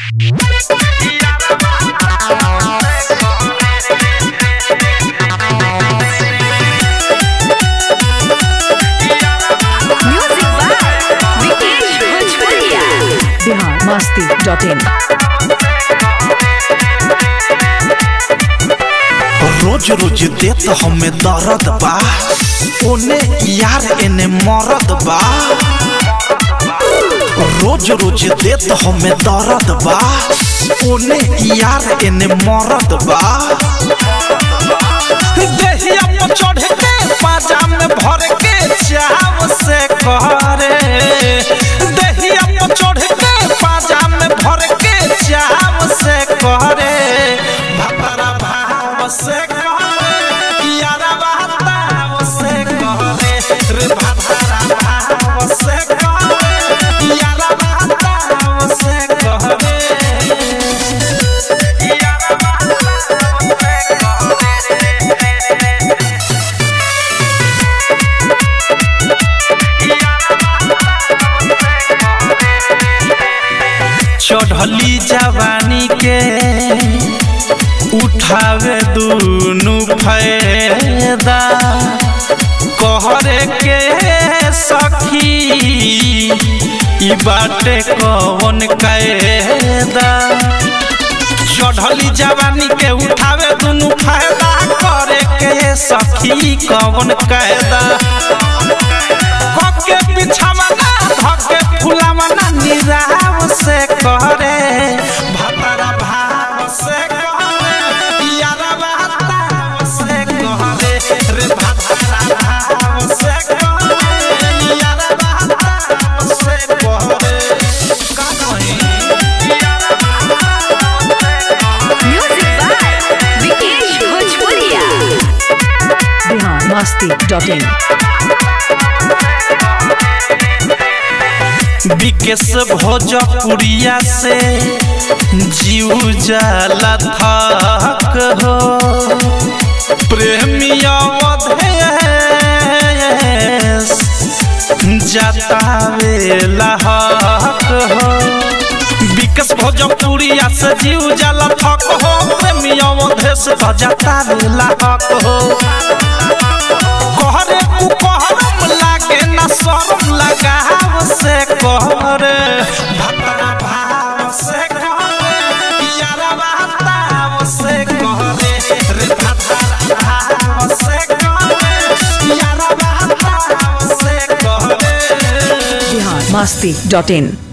Music by Vikesh Bhojpuria. Bihar Masti dot in रोज रोज देत हमें दर्द बा ओने यार एने मरद बा रोज रोज देत हमें दर्द बा ओने यार एने मरद बा देहिया पर चढ़ के पाजा में भर के चाव से करे देहिया पर चढ़ के पाजा में भर के चाव से करे भतरा भाव से करे यारा भाव से करे रे भतरा भाव से करे यारा भाव से करे यारा भाव से चढ़ली जवानी के उठावे दुनु फायदा कहरे के सखी ई बाटे कौन कायदा चढ़ली जवानी के उठावे दुनु फायदा करे के सखी कौन कायदा के बिछावना धके फुलावना निराव से करे भतरा भाव से करे यारा भाव से करे रे भतरा भाव से करे यारा भाव से करे का कही यारा भाव से करे Music by Vikesh Bhojpuria. Bihar Masti dot in Vikesh Bhojpuriya से जीव जाला थक हो प्रेमिया अवधेश जतावेला हक हो विकेश भोजपुरिया से जीव जाला थक हो प्रेमिया अवधेश जतावेला हक हो कहरे कुकहरम लागे ना शरम लगाव से कहरे भतरा भाव से कहरे यारा भाव से कहरे रे भतरा भाव से कहरे यारा भाव से कहरे बिहार मस्ती डॉट इन